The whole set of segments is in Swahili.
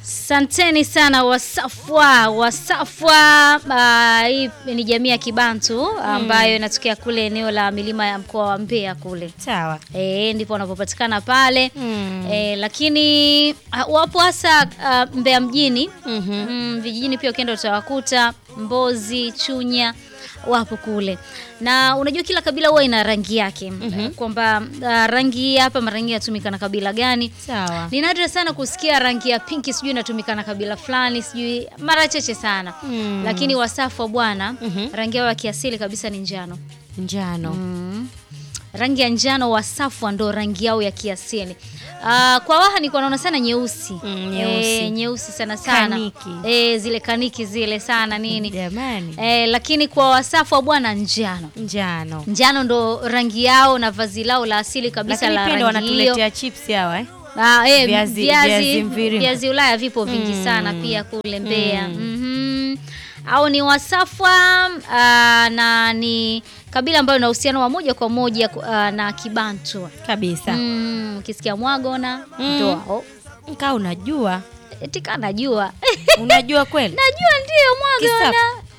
Santeni sana Wasafwa. Wasafwa uh, hii ni jamii ya Kibantu ambayo inatokea kule eneo la milima ya mkoa wa Mbeya kule. Sawa. E, ndipo wanapopatikana pale Mm. e, lakini uh, wapo hasa uh, Mbeya mjini Mhm. mm, vijijini pia ukienda utawakuta Mbozi, Chunya wapo kule, na unajua kila kabila huwa ina rangi yake kwamba uh, rangi hii hapa mara nyingi inatumika na kabila gani. Sawa. Ni nadra sana kusikia rangi ya pinki sijui inatumika na kabila fulani, sijui mara chache sana Mm. lakini Wasafwa bwana, Mhm. rangi yao ya kiasili kabisa ni njano. Njano. Mm. Rangi ya njano Wasafwa ndo rangi yao ya kiasili. Ah, kwa Waha nilikuwa naona sana nyeusi Mm, nyeusi. Eh, nyeusi sana sana Kaniki. Eh, zile kaniki zile sana nini Jamani. eh, lakini kwa Wasafwa bwana njano Njano. njano ndo rangi yao na vazi lao la asili kabisa Lakini la pia ndo rangi hiyo. wanatuletea chips hawa eh? Ah, eh, Viazi- viazi, viazi mviringo. viazi Ulaya vipo vingi sana pia kule Mbeya. Mhm. Au ni Wasafwa ah, na ni kabila ambayo ina uhusiano wa moja kwa moja ah, na Kibantu. Kabisa. Mm, ukisikia Mwagona Mm. ndo hao. Kaa unajua. Eti kana najua. Unajua kweli? najua ndio Mwagona.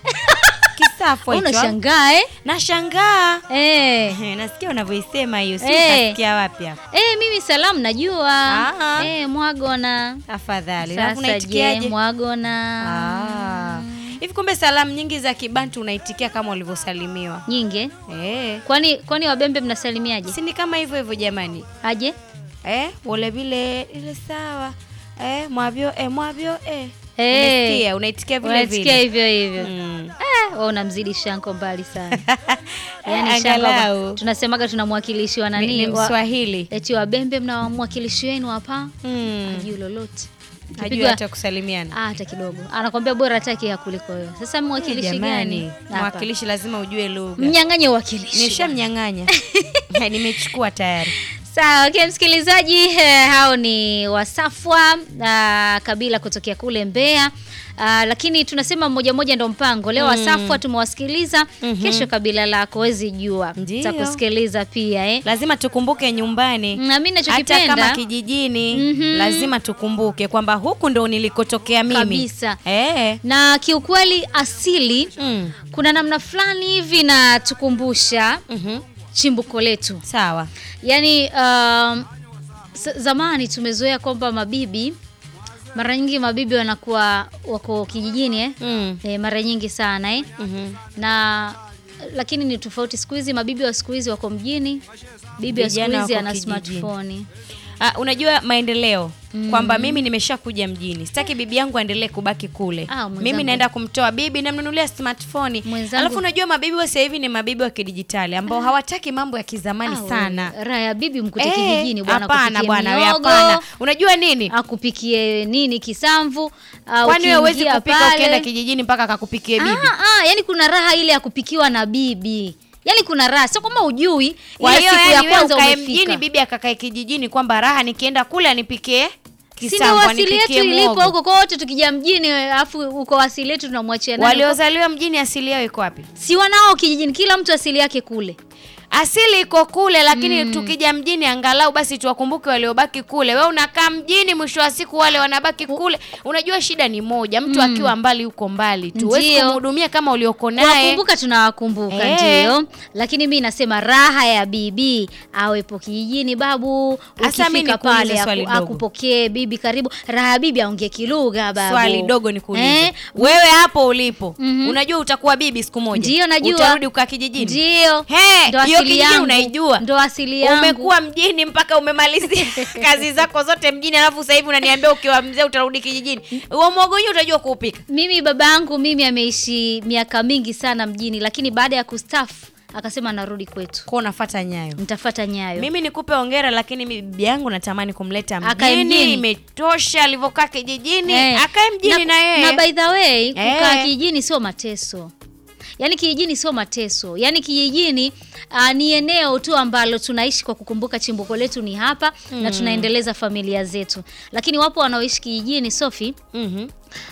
Kisafu hicho. Unashangaa eh? Nashangaa. Eh. Eh, Nasikia unavyoisema hiyo. Si Eh. utasikia wapi hapa? Eh, mimi salamu najua. Ah. Eh, Mwagona. Afadhali. Alafu Sasa je, unaitikiaje? Mwagona. Ah. Hivi kumbe salamu nyingi za Kibantu unaitikia kama ulivyosalimiwa. Nyingi. Eh. Kwani kwani Wabembe mnasalimiaje? Si ni kama hivyo hivyo jamani. Aje? Eh, wale vile ile sawa. Eh, mwavyo eh mwavyo eh. Eh. Umesikia, unaitikia vile Unasikia vile. hivyo hivyo. Mm. Eh, wewe unamzidi Shanko mbali sana. Yaani Shanko Angalau. hapa, tunasemaga tuna mwakilishi wa Ni, nani? ni wa- Mswahili. Eti Wabembe mna mwakilishi wenu hapa? Mm. Hajui lolote. Hajui Ukipigwa- hata kusalimiana. Ah, hata kidogo. Anakwambia bora ataki ya kuliko wewe. Sasa mwakilishi Jamani, gani? Hapa. mwakilishi lazima ujue lugha. Mnyang'anye uwakilishi. Nishamnyang'anya. Eh, Nimechukua tayari. Sawa, okay, msikilizaji eh, hao ni Wasafwa ah, kabila kutokea kule Mbeya. Ah, lakini tunasema mmoja mmoja ndo mpango. Leo Wasafwa tumewasikiliza, kesho kabila lako wezi jua. Ndio. Tutakusikiliza pia eh. Lazima tukumbuke nyumbani. Na mimi Hata kama ninachokipenda kijijini Mhm. lazima tukumbuke kwamba huku ndo nilikotokea mimi. Kabisa. Eh. na kiukweli asili Mm. kuna namna fulani hivi natukumbusha Mhm. chimbuko letu. Sawa. Yaani um, z- zamani tumezoea kwamba mabibi mara nyingi mabibi wanakuwa wako kijijini eh? Mm. E, mara nyingi sana eh? Mhm. na lakini ni tofauti siku hizi mabibi wa siku hizi wako mjini bibi wa siku Vijana hizi wako ana kijijini. smartphone Ah, unajua maendeleo kwamba mimi nimeshakuja mjini, sitaki bibi yangu aendelee kubaki kule. Ah, mwenzangu. mimi naenda kumtoa bibi, namnunulia smartphone. Mwenzangu. Alafu unajua mabibi wa sasa hivi ni mabibi wa kidijitali ambao hawataki mambo ya kizamani Ah, sana. we, raha ya bibi mkute Eh, kijijini bwana Hapana kupikie bwana, we miogo, hapana. Unajua nini? akupikie nini kisamvu ah, Kwani wewe huwezi ukiingia kupika pale- ukienda kijijini mpaka akakupikie bibi? Ah, ah, yani kuna raha ile ya kupikiwa na bibi yani kuna raha sio kama ujui Kwa ile hiyo siku ya yani wewe kwanza ukae umefika mjini, bibi akakae kijijini, kwamba raha nikienda kule anipikie si ndio kisamvu, asili yetu anipikie ilipo muogo. huko kote tukija mjini alafu uko asili yetu tunamwachia nani Waliozaliwa mjini asili yao iko wapi? si wanao kijijini kila mtu asili yake kule Asili iko kule, lakini tukija mjini angalau basi tuwakumbuke waliobaki kule. Wewe unakaa mjini, mwisho wa siku wale wanabaki kule. Unajua shida ni moja, mtu akiwa mbali huko mbali tu, huwezi Ndio. kumhudumia kama ulioko naye. Kuwakumbuka tunawakumbuka Eh. ndio, lakini mi nasema raha ya bibi awepo kijijini, babu, Asa mi ukifika nikuulize pale swali aku, dogo. akupokee bibi, karibu. Raha ya bibi aongee kilugha babu. Swali dogo nikuulize, Eh, wewe hapo ulipo Mhm. unajua utakuwa bibi siku moja, Ndio, najua. utarudi ukaa kijijini. Ndio. He, Ndo hiyo asili kijiji yangu. unaijua. Ndo asili yangu. Umekuwa mjini mpaka umemalizia kazi zako zote mjini, alafu sasa hivi unaniambia ukiwa mzee utarudi kijijini. Huo mwogo wenyewe utajua kuupika. Mimi babangu mimi ameishi miaka mingi sana mjini, lakini baada ya kustafu akasema narudi kwetu, Kwa unafuata nyayo. nitafata nyayo. Mimi nikupe hongera, lakini mi- bibi yangu natamani kumleta Akae mjini. mjini. Imetosha alivyokaa kijijini, Eh, akae mjini na, yeye. na by the way kukaa Eh. kijijini sio mateso yaani kijijini sio mateso yaani kijijini uh, ni eneo tu ambalo tunaishi kwa kukumbuka chimbuko letu ni hapa na tunaendeleza familia zetu lakini wapo wanaoishi kijijini sofi Mhm.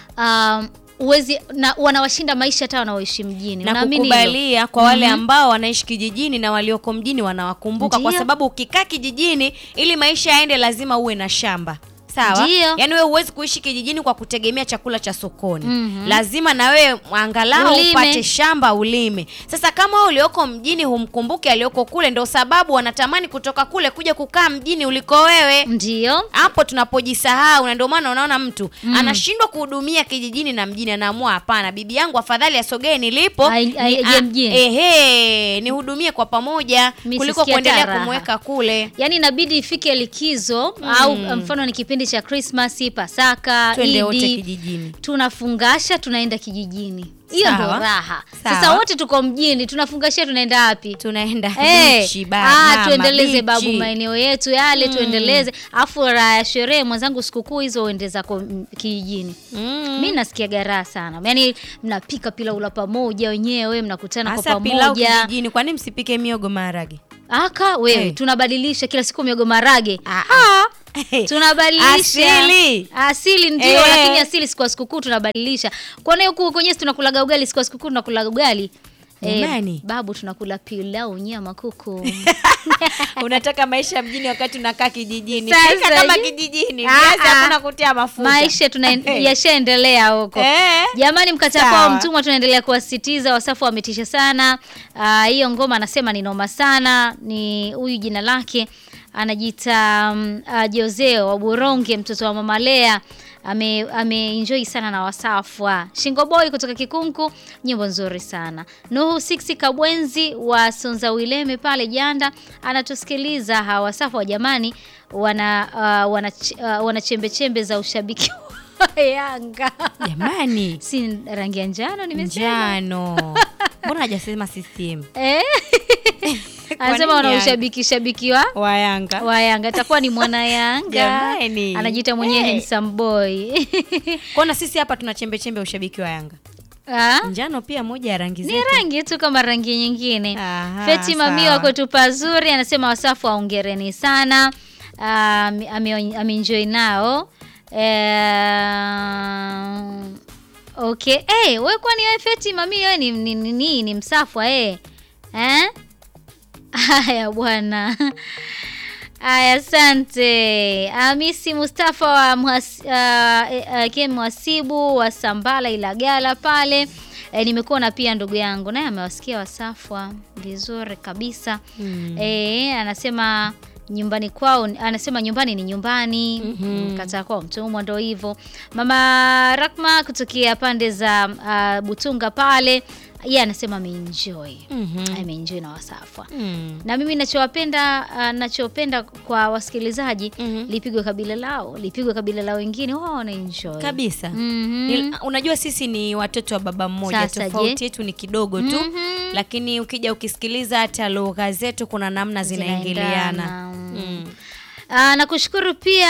um, uwezi na wanawashinda maisha hata wanaoishi mjini na Unaamini hilo? kukubalia kwa wale ambao wanaishi kijijini na walioko mjini wanawakumbuka, kwa Ndio. sababu ukikaa kijijini ili maisha yaende lazima uwe na shamba Sawa, Ndio. yaani wewe huwezi kuishi kijijini kwa kutegemea chakula cha sokoni. Mhm. Lazima na wewe angalau Ulime. upate shamba ulime. Sasa kama wewe ulioko mjini humkumbuki aliyoko kule, ndio sababu wanatamani kutoka kule kuja kukaa mjini uliko wewe. Ndio. Hapo tunapojisahau, na ndio maana unaona mtu anashindwa kuhudumia kijijini na mjini, anaamua hapana, bibi yangu afadhali asogee nilipo, Ai- ni- ai- aje a- mjini. ehe, nihudumie kwa pamoja Mi kuliko sisikia kuendelea hata raha. kumweka kule. Yaani inabidi ifike likizo au mfano ni kipindi cha Christmas, Pasaka, Twende wote Idi. kijijini. Tunafungasha tunaenda kijijini. Hiyo ndo Sawa. raha. Sawa. Sasa wote tuko mjini, tunafungashia tunaenda wapi? Tunaenda Eh, bichi, ah, Bahama, tuendeleze babu bichi. maeneo yetu yale tuendeleze. Afu raha ya sherehe mwenzangu, sikukuu hizo uende zako mm, kijijini. Mm. Mi nasikia garaha sana, yaani mnapika pilau la pamoja wenyewe, mnakutana kwa Hasa pilau pamoja. kijijini, kwani msipike miogo maharage? Aka wewe, Hey. tunabadilisha kila siku miogo marage. Ah, Ah, tunabadilisha Asili. asili ndio, Eh. lakini asili siku ya sikukuu tunabadilisha. Kwani huku kwenye tunakulaga ugali, siku ya sikukuu tunakulaga ugali. Jamani. babu tunakula pilau nyama kuku. Unataka maisha ya mjini wakati unakaa kijijini. Sasa Pika kama je- kijijini. Ah, Viazi ah. hakuna kutia mafuta. Maisha tuna yashaendelea huko. Eh. Jamani, mkata Sawa. kwao mtumwa, tunaendelea kuwasisitiza. Wasafu wametisha sana. Ah, Hiyo ngoma anasema ni noma sana. Ni huyu jina lake anajiita um, uh, Jose wa Buronge, mtoto wa mama Lea ame ameenjoy sana na Wasafwa. Shingo Boy kutoka Kikunku, nyimbo nzuri sana. Nuhu Six Kabwenzi wa Sonza Wileme pale Janda anatusikiliza. Hawa Wasafwa jamani, wana uh, wana, uh, wana chembe chembe za ushabiki wa Yanga. Jamani. si rangi ya njano nimesema. Njano. Mbona hajasema CCM? Eh? Kwa Anasema nini wana Yanga? ushabiki shabiki wa Wa Yanga. wa Yanga, atakuwa ni mwana Yanga, Jamani. anajiita mwenyewe Eh. handsome boy. Kona sisi hapa tuna chembe chembe ya ushabiki wa Yanga. Ah? Njano pia moja ya rangi ni zetu. rangi tu kama rangi nyingine. Aha, Feti Mamio sawa. wako tu pazuri, anasema Wasafu waongereni sana. Ah, ame- ame- ameenjoy nao Eh, okay. Hey, wewe kwani wewe Feti Mamio wewe ni, ni, ni, ni, ni msafwa eh? Eh? Haya bwana. Aya, asante. Hamisi Mustafa wa mhas, uh, uh, kie mhasibu wa Sambala Ilagala pale. E, nimekuona pia ndugu yangu naye amewasikia Wasafwa vizuri kabisa. Mm. E, anasema nyumbani kwao, anasema nyumbani ni nyumbani. Mhm. Kataa kwao mtumwa, ndo hivyo. Mama Rakma kutokea pande za uh, Butunga pale, yeye anasema ameenjoy Mhm. ameenjoy na Wasafwa Mm. na mimi nachowapenda uh, nachopenda kwa wasikilizaji Mhm. lipigwe kabila lao lipigwe kabila lao wengine wao wanaenjoy Kabisa. Mhm. Ni- Unajua sisi ni watoto wa baba mmoja, Sasa tofauti je? yetu ni kidogo tu Mhm. lakini ukija ukisikiliza hata lugha zetu kuna namna zinaingiliana. Zinaendana. Mm. Ah, nakushukuru pia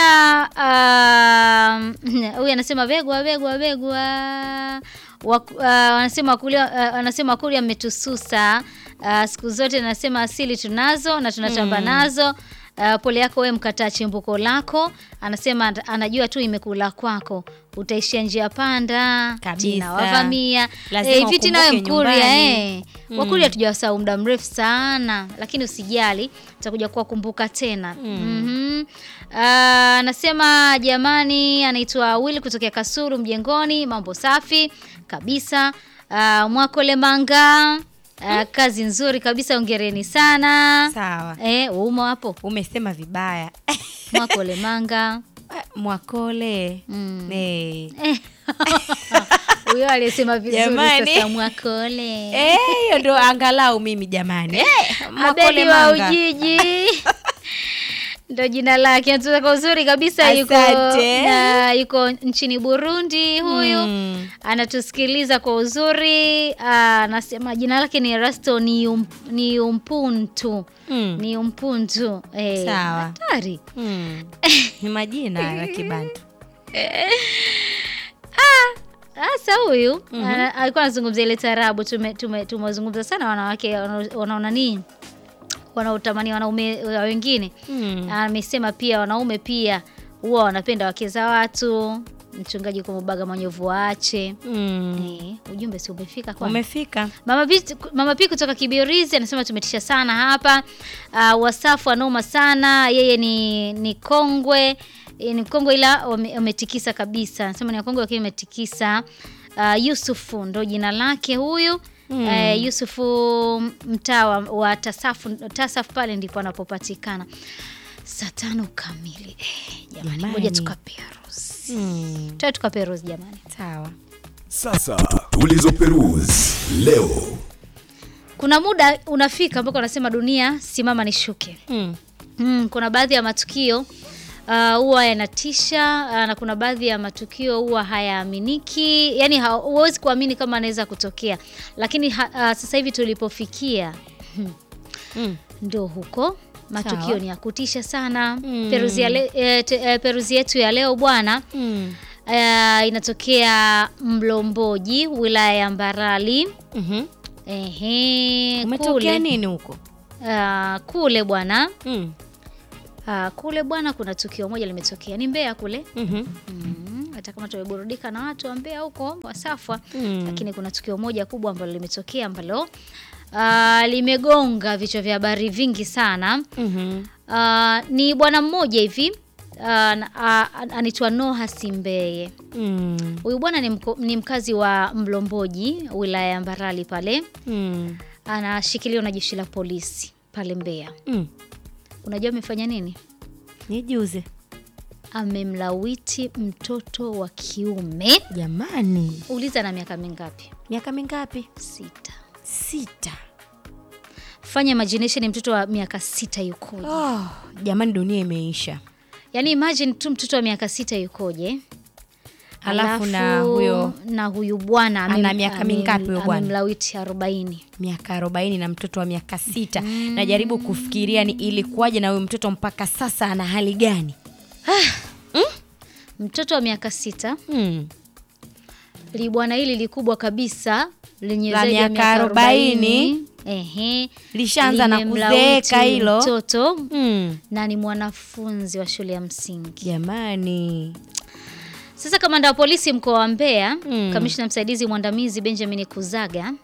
ah, huyu anasema begwa begwa begwa Waku- ah, wanasema wakulia ah, wanasema wakulia mmetususa Ah, siku zote nasema asili tunazo na tunatamba nazo Ah, pole yako we mkataa chimbuko lako anasema at- anajua tu imekula kwako utaishia njia panda Kabisa. tina wavamia Lazima Eh, hivi tina we ukumbuke mkuria nyumbani. eh. Wakuria tujawasahau muda mrefu sana, lakini usijali, tutakuja kuwakumbuka tena. Mhm. Ah, Anasema jamani, anaitwa Will kutokea Kasulu Mjengoni, mambo safi kabisa. Ah, Mwakole Manga, ah, kazi nzuri kabisa, ongereni sana. Sawa. Eh, umo hapo Umesema vibaya. Mwakole Manga. Mwakole. Mm. Eh. Eh. Huyo aliyesema vizuri Jamani. sasa Mwakole. Eh, hiyo ndo angalau mimi jamani. Eh, Mwakole Abedi wa Manga. Ujiji ndo jina lake. Anatoka kwa uzuri kabisa, yuko Asante. ah, yuko nchini Burundi huyu Mm. anatusikiliza kwa uzuri. Ah, Anasema jina lake ni Erasto ni, um, ni umpuntu Mm. ni umpuntu eh, Sawa. hatari Mm. Ni majina hayo ya Kibantu. Sasa huyu ana- alikuwa anazungumzia ile tarabu. Tume- tume- Tumewazungumza sana wanawake wana- wanaona nini, wanaotamani wanaume wa wengine. Mm. Amesema pia wanaume pia huwa wanapenda wake za watu. Mchungaji Kumubaga Manyovu waache. Mm. Eh, ujumbe si umefika kwa Umefika. Mama P, Mama P kutoka Kibirizi anasema tumetisha sana hapa. Uh, Wasafu anoma sana, yeye ni ni kongwe e, ni mkongwe ila wame- wametikisa kabisa. Nasema ni wakongwe lakini wametikisa. Uh, Yusufu ndo jina lake huyu. Mm. Uh, Yusufu mtaa wa- wa Tasafu, Tasaf pale ndipo anapopatikana. Saa tano kamili. Eh, jamani, Jamani. ngoja tukaperuzi. Mm. Tuwe tukaperuzi jamani. Sawa. Sasa tulizoperuzi leo. Kuna muda unafika ambako anasema dunia simama nishuke. Mm. Mm, kuna baadhi ya matukio ah, huwa yanatisha ah, na kuna baadhi ya matukio huwa hayaaminiki, yani ha- huwezi kuamini kama anaweza kutokea, lakini ha, ah, sasa hivi tulipofikia Mm. ndo huko matukio Sawa. ni ya kutisha sana. Mm. Peruzi, ya le, eh, te, eh, peruzi yetu ya leo bwana Mm. eh, inatokea Mlomboji, wilaya ya Mbarali. Mhm. Ehe, Umetokea kule, nini huko? ah, kule bwana Mm. Ah, kule bwana kuna tukio moja limetokea ni Mbeya kule Mhm. mm, hata kama tumeburudika na watu wa Mbeya huko Wasafwa Mm. lakini kuna tukio moja kubwa ambalo limetokea ambalo ah, limegonga vichwa vya habari vingi sana Mhm. Ah, ni bwana mmoja hivi ah, na- ah, anaitwa Noha Simbeye Mm. huyu bwana ni, mko- ni mkazi wa Mlomboji wilaya ya Mbarali pale Mm. anashikiliwa na jeshi la polisi pale Mbeya Mm. unajua amefanya nini Nijuze. amemlawiti mtoto wa kiume. Jamani. Uliza na miaka mingapi? Miaka mingapi? Sita. Sita. Fanya imagination, mtoto wa miaka sita yukoje? Oh, jamani dunia imeisha. Yaani imagine tu mtoto wa miaka sita yukoje? Halafu na Alafu huyo- na huyu bwana amem- Ana miaka amem- mingapi huyo bwana? Amemlawiti arobaini. miaka arobaini na mtoto wa miaka sita najaribu kufikiria ni ilikuwaje na huyu mtoto mpaka sasa ana hali gani Mtoto wa miaka sita mm. li bwana hili likubwa kabisa lenye La zaidi ya miaka miaka arobaini. 40. Ehe. Lishaanza na Limemlawiti kuzeeka hilo. Mtoto Mm. na ni mwanafunzi wa shule ya msingi. jamani Sasa kamanda wa polisi mkoa wa Mbeya, Mm. kamishna msaidizi mwandamizi Benjamin Kuzaga,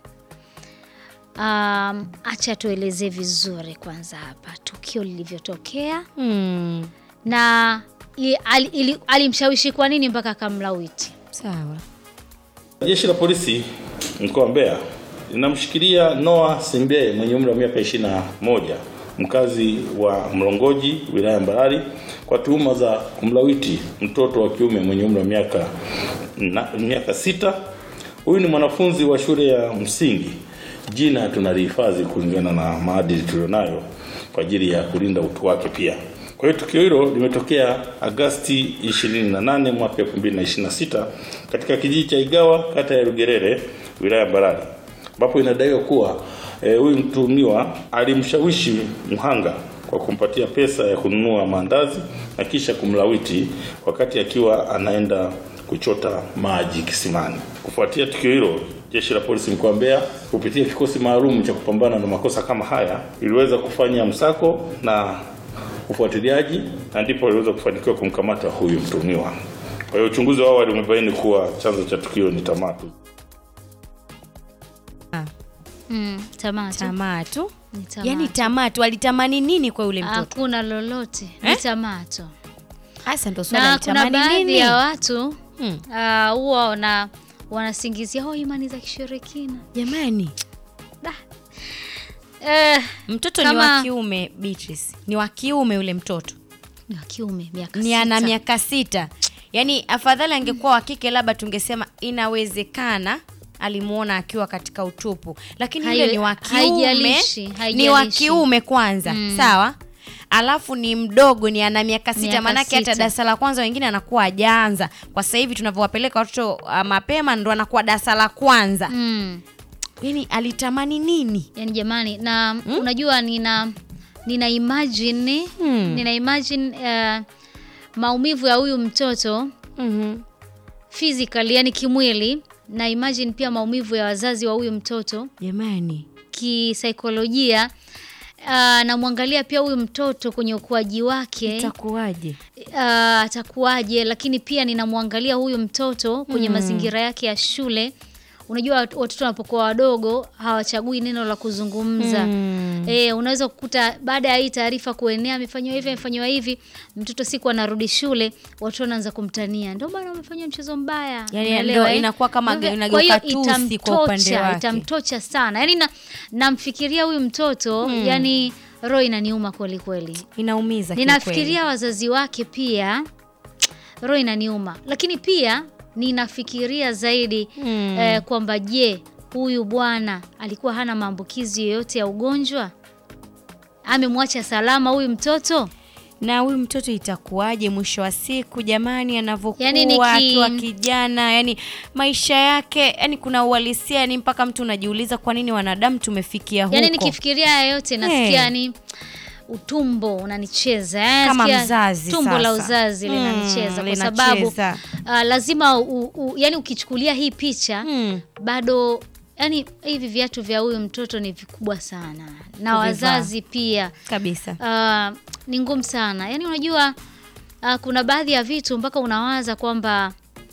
um, acha tuelezee vizuri kwanza hapa tukio lilivyotokea mm. na i- ali- ili- alimshawishi kwa nini mpaka akamlawiti. sawa Jeshi la polisi mkoa wa Mbeya linamshikilia Noah Simbeye mwenye umri wa miaka 21 mkazi wa Mlongoji wilaya ya Mbarali kwa tuhuma za kumlawiti mtoto wa kiume mwenye umri wa miaka na, miaka sita. Huyu ni mwanafunzi wa shule ya msingi. Jina tunalihifadhi kulingana na maadili tulionayo kwa ajili ya kulinda utu wake pia. Kwa hiyo tukio hilo limetokea Agasti 28 mwaka 2026 katika kijiji cha Igawa kata ya Rugerere wilaya ya Mbarali ambapo inadaiwa kuwa eh, huyu mtuhumiwa alimshawishi mhanga kwa kumpatia pesa ya kununua maandazi na kisha kumlawiti wakati akiwa anaenda kuchota maji kisimani. Kufuatia tukio hilo, jeshi la polisi mkoa wa Mbeya kupitia kikosi maalum cha kupambana na makosa kama haya iliweza kufanya msako na ufuatiliaji na ndipo waliweza kufanikiwa kumkamata huyu mtuhumiwa. Kwa hiyo uchunguzi wa awali umebaini kuwa chanzo cha tukio ni tamaa tu. Mm, tamaa tu. tamaa tu Ni tamaa yaani tu. tamaa tu alitamani nini kwa yule mtoto Hakuna lolote, ni Eh? tamaa tu. hasa ndo swala Na kuna alitamani baadhi nini ya watu Hmm. ah, huwa wana wanasingizia oh, imani za kishirikina. jamani Da. Eh, mtoto ni Kama- wa kiume Beatrice ni wa kiume yule mtoto ni wa kiume miaka ni ana sita. miaka sita yaani afadhali angekuwa wa kike labda tungesema inawezekana alimuona akiwa katika utupu lakini yule Hai- ni wa kiume haijalishi, ni wa haijalishi. kiume kwanza sawa alafu ni mdogo ni ana miaka sita Miaka maanake hata sita. darasa la kwanza wengine anakuwa ajaanza kwa sasa hivi tunavyowapeleka watoto uh, mapema ndo anakuwa darasa la kwanza Mm. yaani alitamani nini yani jamani na unajua nina nina imagine Hmm. nina imagine uh, maumivu ya huyu mtoto mm-hmm. physically yani kimwili na imagine pia maumivu ya wazazi wa huyu mtoto jamani kisaikolojia uh, namwangalia pia huyu mtoto kwenye ukuaji wake itakuwaje uh, atakuwaje lakini pia ninamwangalia huyu mtoto kwenye mazingira yake ya shule unajua wat- watoto wanapokuwa wadogo hawachagui neno la kuzungumza Mm. Eh, unaweza kukuta baada ya hii taarifa kuenea amefanywa hivi amefanywa hivi, mtoto siku anarudi shule, watu wanaanza kumtania, ndio bana umefanywa mchezo mbaya. Yani Unaelewa, ndio eh? inakuwa kama Kwa hivyo- inageuka kwa hiyo tusi kwa upande itamtocha, wake. itamtocha sana. Yani na namfikiria huyu mtoto yani roho inaniuma kweli kweli. Inaumiza Ninafikiria wazazi wake pia, roho inaniuma, lakini pia ninafikiria zaidi Mm. eh, kwamba je, huyu bwana alikuwa hana maambukizi yoyote ya ugonjwa? Amemwacha salama huyu mtoto? na huyu mtoto itakuwaje mwisho wa siku jamani, anavyokuwa Yani niki- akiwa kijana, yani maisha yake, yani kuna uhalisia, yani mpaka mtu unajiuliza kwa nini wanadamu tumefikia huko. Yaani nikifikiria haya yote nasikia Hey. yani utumbo unanicheza eh, Kama nasikia mzazi tumbo la sasa. uzazi Mm, linanicheza kwa sababu linacheza. ah, lazima u, u, yani ukichukulia hii picha Mm. bado yani hivi viatu vya huyu mtoto ni vikubwa sana na Kuvivaa. wazazi pia kabisa Ah, ni ngumu sana yaani unajua ah, kuna baadhi ya vitu mpaka unawaza kwamba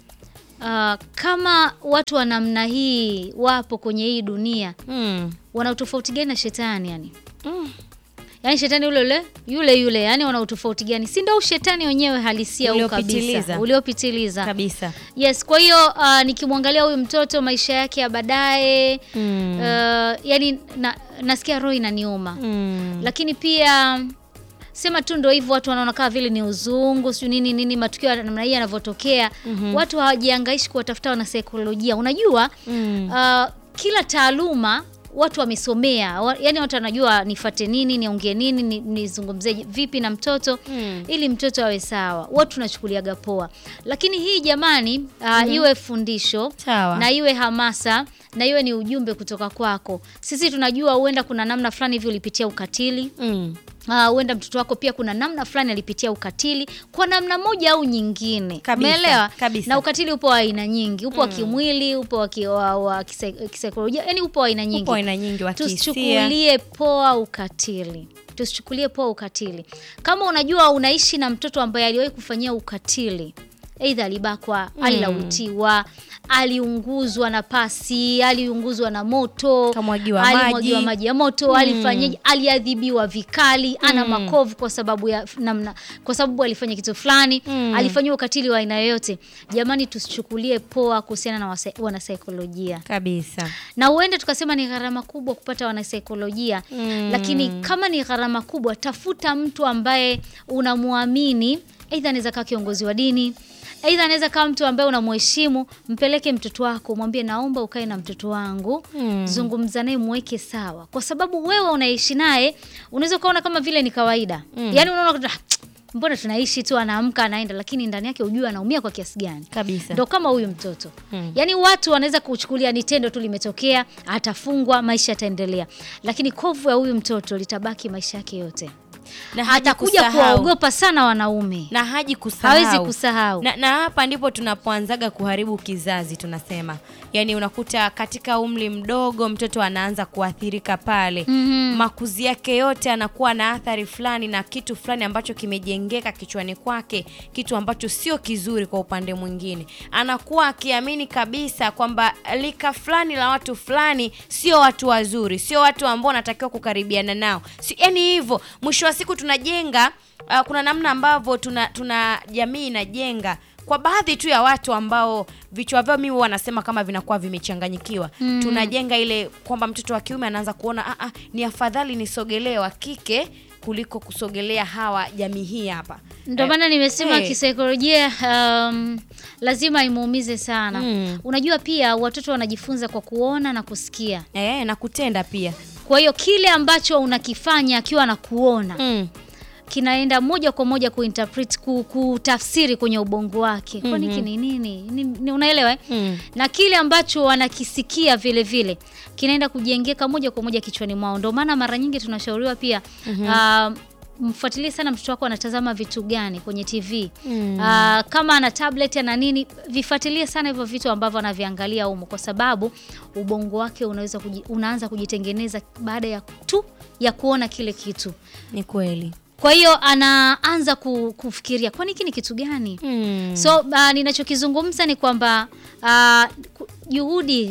ah, kama watu wa namna hii wapo kwenye hii dunia mm. wana utofauti gani na shetani yani Mm. yaani shetani yule yule yule yule yani wana utofauti gani si ndio ushetani wenyewe halisia huu Uliopitiliza. kabisa uliopitiliza kabisa yes kwa hiyo ah, nikimwangalia huyu mtoto maisha yake ya baadaye mm. ah, yani na, nasikia roho inaniuma Mm. lakini pia sema tu ndo hivyo watu wanaona kama vile ni uzungu sijui nini nini matukio ya namna hii yanavyotokea watu hawajiangaishi kuwatafuta wanasaikolojia unajua Mm. ah, kila taaluma watu wamesomea wa, yani watu wanajua nifate nini niongee nini ni- nizungumzie vipi na mtoto Mm. ili mtoto awe sawa watu tunachukuliaga poa lakini hii jamani uh, iwe fundisho Sawa. na iwe hamasa na iwe ni ujumbe kutoka kwako sisi tunajua huenda kuna namna fulani hivi ulipitia ukatili Mm. Ah, huenda mtoto wako pia kuna namna fulani alipitia ukatili kwa namna moja au nyingine Kabisa, umeelewa kabisa. na ukatili upo wa aina nyingi upo wa kimwili upo wa, ki, wa, wa kisai- kisaikolojia yani upo wa aina nyingi Upo aina nyingi wa kihisia. tusichukulie poa ukatili tusichukulie poa ukatili kama unajua unaishi na mtoto ambaye aliwahi kufanyia ukatili eidha alibakwa alilawitiwa aliunguzwa na pasi aliunguzwa na moto Kamwagiwa alimwagiwa maji. maji ya moto alifanyaje aliadhibiwa vikali ana makovu kwa sababu ya namna kwa sababu alifanya kitu fulani alifanyiwa ukatili wa aina yoyote jamani tusichukulie poa kuhusiana na wasa- wanasaikolojia kabisa na huenda tukasema ni gharama kubwa kupata wanasaikolojia Mm. lakini kama ni gharama kubwa tafuta mtu ambaye unamwamini aidha anaweza kaa kiongozi wa dini aidha anaweza kaa mtu ambaye unamheshimu mpeleke mtoto wako mwambie naomba ukae na mtoto wangu Mm. zungumza naye mweke sawa kwa sababu wewe unaishi naye unaweza ukaona kama vile ni kawaida yaani unaona "Ah, mbona tunaishi tu anaamka anaenda lakini ndani yake ujue anaumia kwa kiasi gani kabisa ndo kama huyu mtoto Hmm. yaani watu wanaweza kuchukulia ni tendo tu limetokea atafungwa maisha yataendelea lakini kovu ya huyu mtoto litabaki maisha yake yote na haji atakuja kusahau. kuwaogopa sana wanaume na haji kusahau. hawezi kusahau Na, na hapa ndipo tunapoanzaga kuharibu kizazi tunasema, yaani unakuta katika umri mdogo mtoto anaanza kuathirika pale Mhm. makuzi yake yote anakuwa na athari fulani na kitu fulani ambacho kimejengeka kichwani kwake, kitu ambacho sio kizuri kwa upande mwingine. Anakuwa akiamini kabisa kwamba lika fulani la watu fulani sio watu wazuri, sio watu ambao anatakiwa kukaribiana nao, si, yani hivyo. Mwisho wa siku tunajenga uh, kuna namna ambavyo tuna, tuna jamii inajenga kwa baadhi tu ya watu ambao vichwa vyao mimi wanasema kama vinakuwa vimechanganyikiwa mm. tunajenga ile kwamba mtoto wa kiume anaanza kuona ah, ah, ni afadhali nisogelee wa kike kuliko kusogelea hawa jamii hii hapa Ndio Eh, maana nimesema eh. kisaikolojia um, lazima imuumize sana. Mm. Unajua pia watoto wanajifunza kwa kuona na kusikia. eh, na kutenda pia Kwa hiyo kile ambacho unakifanya akiwa anakuona mm. kinaenda moja kwa moja kuinterpret ku, kutafsiri kwenye ubongo wake. Kwani hiki ni nini? Ni, ni, unaelewa eh? Mm. Na kile ambacho wanakisikia vile vile kinaenda kujengeka moja kwa moja kichwani mwao. Ndio maana mara nyingi tunashauriwa pia ah, mfuatilie sana mtoto wako anatazama vitu gani kwenye TV. Mm. Ah, kama ana tablet ana nini, vifuatilie sana hivyo vitu ambavyo anaviangalia humo, kwa sababu ubongo wake unaweza kuji, unaanza kujitengeneza baada ya tu ya kuona kile kitu. ni kweli Kwa hiyo anaanza ku, kufikiria kwani hiki ni kitu gani? mm. So uh, ninachokizungumza ni kwamba uh, ku- juhudi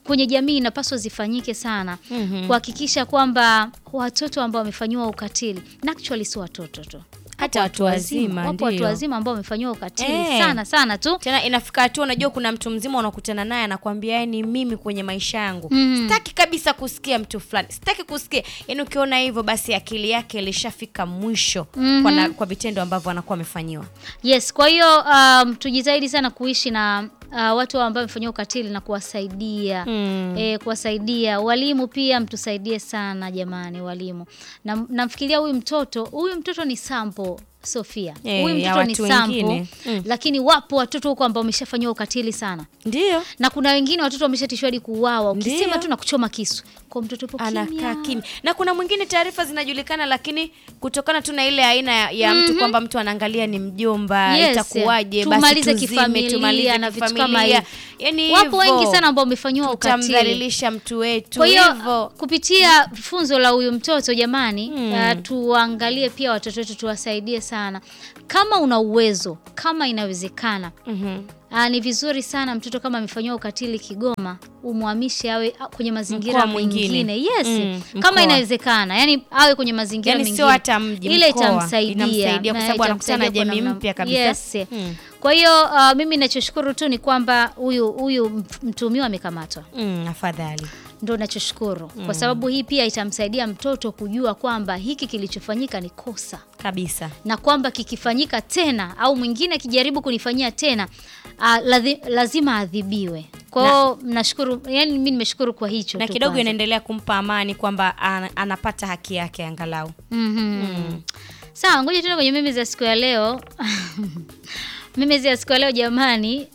kwenye jamii inapaswa zifanyike sana kuhakikisha kwamba watoto ambao wamefanyiwa ukatili na actually si watoto tu Hata Wapo watu wazima, wapo watu ndio. wazima ambao wamefanyiwa ukatili Eh. sana sana tu tena inafika hatua unajua kuna mtu mzima unakutana naye anakwambia yani mimi kwenye maisha yangu Mhm. sitaki kabisa kusikia mtu fulani sitaki kusikia yani ukiona hivyo basi akili yake ilishafika mwisho kwa, na, kwa vitendo ambavyo anakuwa amefanyiwa Yes, kwa hiyo um, tujitahidi sana kuishi na uh, watu ambao wamefanyiwa ukatili na kuwasaidia Mm. eh, kuwasaidia. Walimu pia mtusaidie sana jamani, walimu. Na namfikiria huyu mtoto, huyu mtoto ni sample Sofia. Eh, Huyu ya mtoto ni watu sample, wengine. Mm. lakini wapo watoto huko ambao wameshafanyiwa ukatili sana. ndio Na kuna wengine watoto wameshatishwa hadi kuuawa. Ukisema Ndio. tu na kuchoma kisu. Kwa mtoto yupo anakaa kimya. kimya na kuna mwingine taarifa zinajulikana lakini kutokana tu na ile aina ya, ya mtu kwamba mtu anaangalia ni mjomba Yes, itakuwaje tumalize basi tuzime, kifamilia tumalize na vitu kama kifamilia. hivi. yani Wapo hivyo, wengi sana ambao wamefanyiwa ukatili. tutamdhalilisha mtu wetu Kwa hiyo hivyo kupitia funzo la huyu mtoto jamani, uh, tuangalie pia watoto wetu, tuwasaidie sana kama una uwezo, kama inawezekana. Mhm. Uh, ni vizuri sana mtoto kama amefanyiwa ukatili Kigoma, umhamishe awe a- kwenye mazingira Mkoa mwingine. mengine. Yes, Mm, kama mkoa. inawezekana, yani awe kwenye mazingira yani mengine, sio hata mji ile mkoa. itamsaidia, Inamsaidia kwa na sababu anakutana na itamsaidia kwa jamii namna- mpya kabisa. Yes. Mm. Kwa hiyo uh, mimi nachoshukuru tu ni kwamba huyu huyu mtumiwa amekamatwa Mm, afadhali ndo nachoshukuru kwa sababu hii pia itamsaidia mtoto kujua kwamba hiki kilichofanyika ni kosa kabisa na kwamba kikifanyika tena au mwingine akijaribu kunifanyia tena uh, lazi, lazima adhibiwe kwao nashukuru yani mi nimeshukuru kwa hicho na tu kidogo kwanza. inaendelea kumpa amani kwamba ana- anapata haki yake angalau Mhm. sawa ngoja tena kwenye meme za siku ya leo meme ya siku ya leo jamani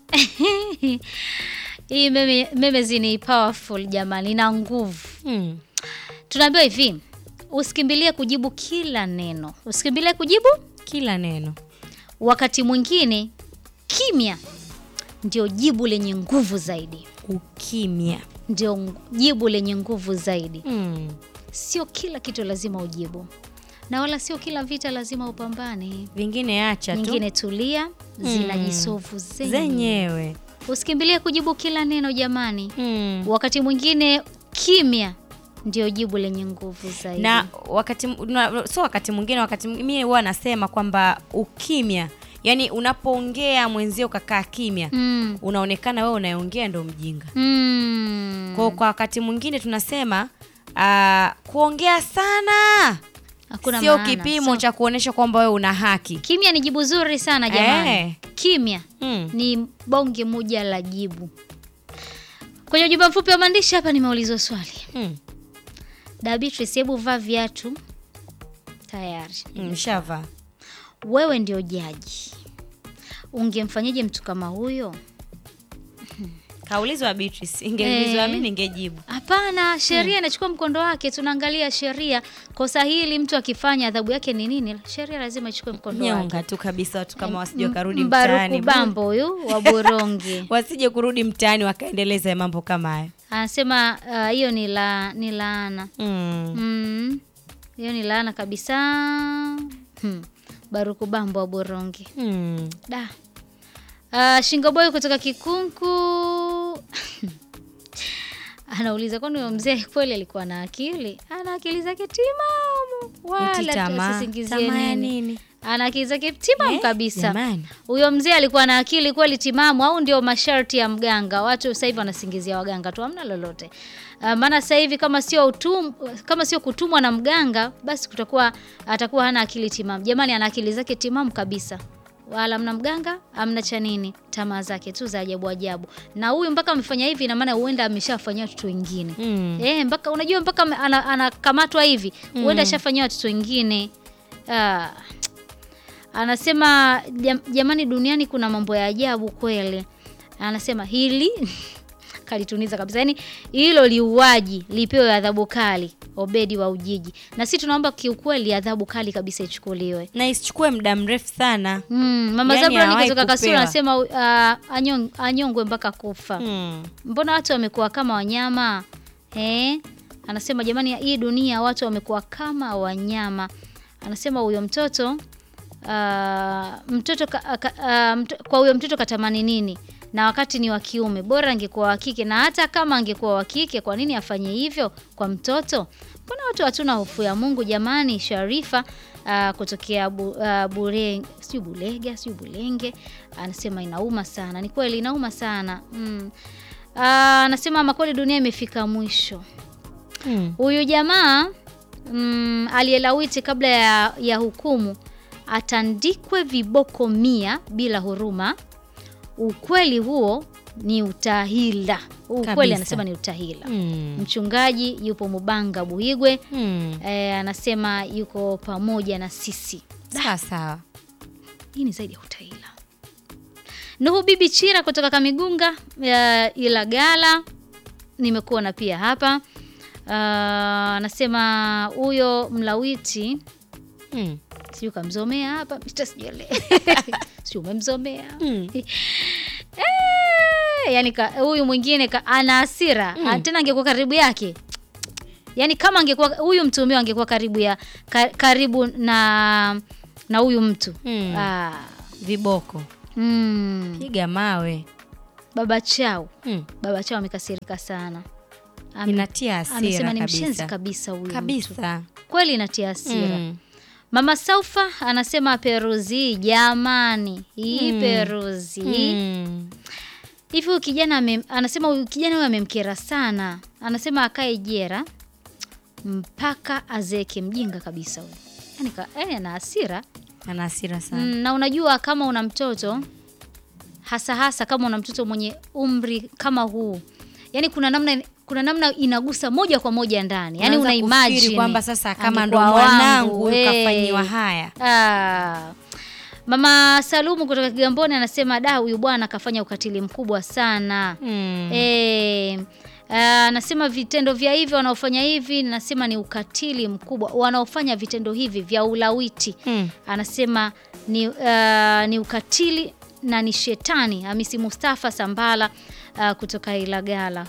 hii meme, memezi ni powerful jamani ina nguvu mm. tunaambiwa hivi usikimbilie kujibu kila neno usikimbilie kujibu kila neno wakati mwingine kimya ndio jibu lenye nguvu zaidi ukimya ndio ng- jibu lenye nguvu zaidi mm. sio kila kitu lazima ujibu na wala sio kila vita lazima upambane vingine acha tu nyingine tulia zinajisovu zenyewe zenyewe usikimbilie kujibu kila neno jamani mm. wakati mwingine kimya ndio jibu lenye nguvu zaidi na wakati na, so wakati mwingine wakati mimi huwa nasema kwamba ukimya yani unapoongea mwenzio ukakaa kimya mm. unaonekana wewe unayeongea ndo mjinga Mm. kwa, kwa wakati mwingine tunasema uh, kuongea sana Hakuna sio maana. kipimo So- cha kuonyesha kwamba wewe una haki kimya ni jibu zuri sana jamani Eh. kimya mm. ni bonge moja la jibu kwenye ujumbe mfupi wa maandishi hapa nimeulizwa swali Mm. da Beatrice hebu vaa viatu tayari Mm, shava wewe ndio jaji ungemfanyaje mtu kama huyo kaulizwa Beatrice ingeulizwa Eh. mimi ningejibu hapana sheria inachukua mkondo wake tunaangalia sheria kosa hili mtu akifanya adhabu yake ni nini sheria lazima ichukue mkondo wake nyonga tu kabisa watu kama wasije wakarudi Mbaruku mtaani bambo huyu wa boronge wasije kurudi mtaani wakaendeleza mambo kama hayo anasema ah, hiyo ni la ni laana mm. Mm, hiyo ni laana kabisa hmm. baruku bambo wa boronge mm. da uh, shingoboy kutoka kikunku anauliza kwani huyo mzee kweli alikuwa na akili ana akili zake timamu Eti wala tamaa. tusisingizie Tamaa ya nini nini? ana akili zake timamu Eh, kabisa jamani. huyo mzee alikuwa na akili kweli timamu au ndio masharti ya mganga watu sasa hivi wanasingizia waganga tu hamna lolote uh, maana sasa hivi kama sio utum, kama sio kutumwa na mganga basi kutakuwa atakuwa hana akili timamu jamani ana akili zake timamu kabisa wala amna mganga amna cha nini tamaa zake tu za ajabu ajabu na huyu mpaka amefanya hivi ina maana huenda ameshafanyia watoto wengine Mm. Eh, mpaka unajua mpaka ame- ana- anakamatwa hivi huenda ashafanyia watoto wengine ah. Anasema jam, jamani, duniani kuna mambo ya ajabu kweli. Anasema hili kalituniza kabisa, yaani hilo liuaji lipewe adhabu kali. Obedi wa Ujiji, na sisi tunaomba kiukweli adhabu kali kabisa ichukuliwe. na isichukue muda mrefu sana Mm, Mama Yaani Zabroni hawahi kutoka Kasulu kupewa. anasema uh, anyong, anyongwe mpaka kufa. mm. Mbona watu wamekuwa kama wanyama eh? Anasema jamani, hii dunia watu wamekuwa kama wanyama. Anasema huyo mtoto uh, mtoto ka, ka, uh, mto, kwa huyo mtoto katamani nini? na wakati ni wa kiume, bora angekuwa wa kike. Na hata kama angekuwa wa kike, kwa nini afanye hivyo kwa mtoto? Mbona watu hatuna hofu ya Mungu jamani? Sharifa uh, kutokea bu, uh, bure sijui Bulega sijui Bulenge anasema inauma sana. Ni kweli inauma sana mm. Uh, anasema makweli dunia imefika mwisho. Mm. Huyu jamaa mm, aliyelawiti kabla ya, ya hukumu atandikwe viboko mia bila huruma. Ukweli huo ni utahila. Huu Ukweli Kabisa. anasema ni utahila. Mm. Mchungaji yupo Mubanga Buhigwe Mm. e, anasema yuko pamoja na sisi. Sawa sawa. Hii ni zaidi ya utahila. Nuhu Bibi Chira kutoka Kamigunga ya Ilagala, nimekuona pia hapa. Ah, Anasema huyo mlawiti Mm. sijui kamzomea hapa Mr. sijele sijui umemzomea Mm. Eh, yani ka- huyu mwingine ka- ana hasira mm. tena angekuwa karibu yake yani kama angekuwa huyu mtuhumiwa angekuwa karibu ya ka, karibu na na huyu mtu Mm. ah, Viboko. mm, Piga mawe. baba chao Mm. baba chao amekasirika sana Ame- Inatia hasira amesema ni kabisa. mshenzi kabisa huyu mtu. Kabisa. kweli inatia hasira Mm. Mama Saufa anasema Peruzi, jamani, hii Peruzi Mm. hivi. Huyu kijana ame, anasema huyu kijana huyu amemkera sana, anasema akae jera mpaka azeke. Mjinga kabisa huyu, yani, ka, yani ana hasira Ana hasira sana. mm, na unajua kama una mtoto hasa hasa kama una mtoto mwenye umri kama huu, yani kuna namna kuna namna inagusa moja kwa moja ndani, yani Unaanza una kufikiri imagine kwamba sasa kama ndo angekuwa mwanangu wangu, huyu eh. kafanyiwa haya. Ah. Mama Salumu kutoka Kigamboni anasema da, huyu bwana akafanya ukatili mkubwa sana. Mm. Eh, ah, anasema vitendo vya hivi wanaofanya hivi, nasema ni ukatili mkubwa. Wanaofanya vitendo hivi vya ulawiti, Mm. anasema ni, ah, ni ukatili na ni shetani. Hamisi Mustafa Sambala ah, kutoka Ilagala.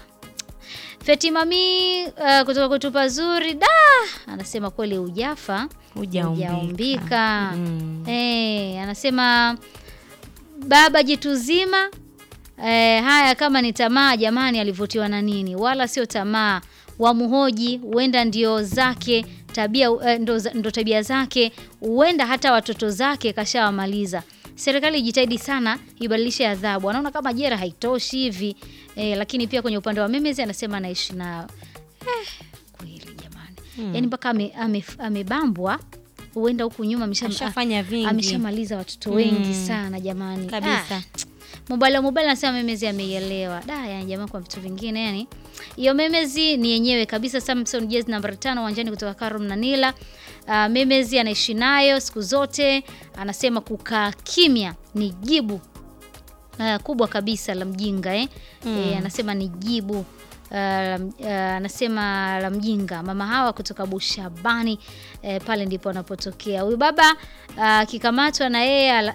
Fetimami uh, kutoka kutupa zuri da anasema kweli ujafa Hujaumbika. hujaumbika. Mm. Eh, anasema baba jitu zima eh, haya kama ni tamaa jamani, alivutiwa na nini? Wala sio tamaa, wamhoji, huenda ndio zake tabia eh, ndo, za- ndo tabia zake, huenda hata watoto zake kashawamaliza. Serikali ijitahidi sana ibadilishe adhabu. Anaona kama jera haitoshi hivi eh, lakini pia kwenye upande wa memezi anasema anaishi nao eh, kweli jamani yaani mpaka ame- ame- amebambwa huenda huku nyuma amesha- Ashafanya vingi. ameshamaliza watoto wengi sana jamani Kabisa. Ah, Mobile Mobile anasema memezi ameielewa. Da, yani jamaa kwa vitu vingine yani. Hiyo memezi ni yenyewe kabisa Samson Jazz namba 5 uwanjani kutoka Karum na Nila. Uh, memezi anaishi nayo siku zote. Anasema kukaa kimya ni jibu uh, kubwa kabisa la mjinga eh. Eh, anasema ni jibu uh, la m- uh, anasema la mjinga. Mama hawa kutoka Bushabani eh, pale ndipo anapotokea huyu baba akikamatwa na yeye ala...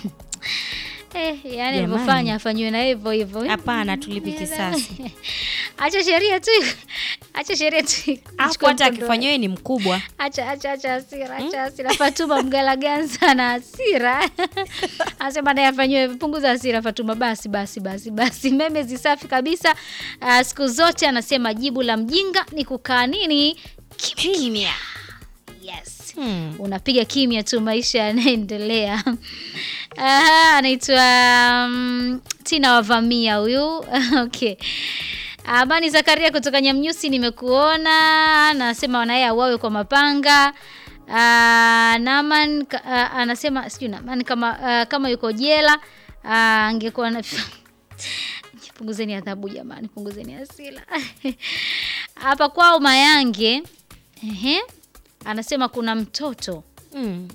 eh, yani Jamani. alivyofanya afanyiwe na hivyo hivyo. Hapana, tulipi kisasi. Acha sheria tu, acha sheria tu Hapo ichukue hata mkondo akifanywa yeye ni mkubwa. Acha acha acha hasira, acha hasira. Fatuma Mgalaganza na hasira. Anasema naye afanyiwe punguza hasira Fatuma basi basi basi basi. Meme zisafi kabisa. Ah, siku zote anasema jibu la mjinga ni kukaa nini? Kimya kimya. Yes. Hmm. Unapiga kimya tu maisha yanaendelea. Aha, anaitwa um, Tina Wavamia huyu. okay. Amani Zakaria kutoka Nyamnyusi, nimekuona. Nasema wanaye auawe kwa mapanga. Ah, Naman ka- ah, anasema sijui Naman kama ah, kama yuko jela ah, angekuwa na punguzeni adhabu jamani, punguzeni hasira hapa kwao Mayange. Ehe, anasema kuna mtoto Mm.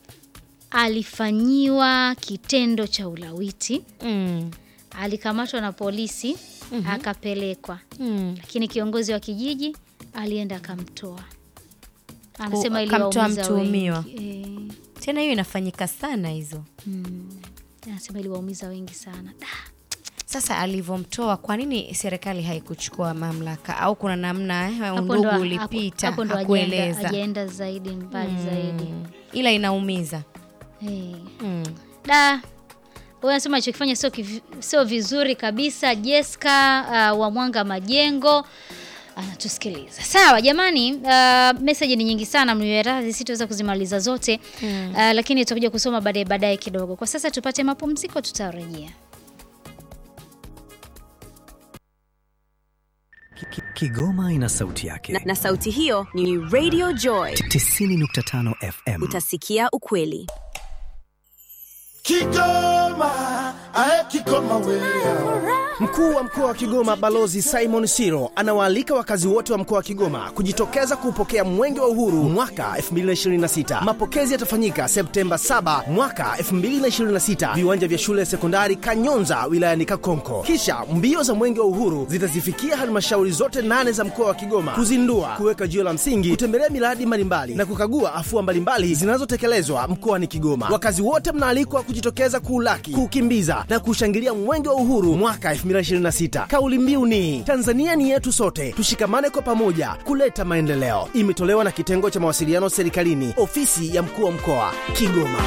alifanyiwa kitendo cha ulawiti, Mm. alikamatwa na polisi akapelekwa Mm. lakini kiongozi wa kijiji alienda akamtoa. Anasema Ku- akamtoa iliwaumiza mtuhumiwa. wengi. Eh, Tena hiyo inafanyika sana hizo. mm, anasema iliwaumiza wengi sana. Da, Sasa alivyomtoa, kwa nini serikali haikuchukua mamlaka au kuna namna eh, hapo undugu ndo- ulipita hapo ndo hajaenda hakueleza? hajaenda zaidi mbali zaidi. Mm. Ila inaumiza. Eh, Mm. da Huyu anasema alichokifanya sio kivi- sio vizuri kabisa. Jessica uh, wa Mwanga Majengo anatusikiliza. Sawa jamani, uh, message ni nyingi sana, mniweradhi, sitaweza kuzimaliza zote uh, lakini tutakuja kusoma baadaye baadaye kidogo. Kwa sasa tupate mapumziko, tutarejea. Ki- ki- Kigoma ina sauti yake. na, na sauti hiyo ni Radio Joy. 90.5 FM. Utasikia ukweli. Kigoma, ae Kigoma wewe. Mkuu wa mkoa wa Kigoma Balozi Simon Siro anawaalika wakazi wote wa mkoa wa Kigoma kujitokeza kuupokea Mwenge wa Uhuru mwaka 2026. Mapokezi yatafanyika Septemba 7 mwaka 2026, viwanja vya shule ya sekondari Kanyonza wilayani Kakonko. Kisha mbio za Mwenge wa Uhuru zitazifikia halmashauri zote nane za mkoa wa Kigoma kuzindua, kuweka jiwe la msingi, kutembelea miradi mbalimbali na kukagua afua mbalimbali zinazotekelezwa mkoani Kigoma. Wakazi wote mnaalikwa kujitokeza kuulaki, kuukimbiza na kushangilia Mwenge wa Uhuru mwaka 2026. Kauli mbiu ni Tanzania ni yetu sote, tushikamane kwa pamoja kuleta maendeleo. Imetolewa na kitengo cha mawasiliano serikalini, ofisi ya mkuu wa mkoa Kigoma.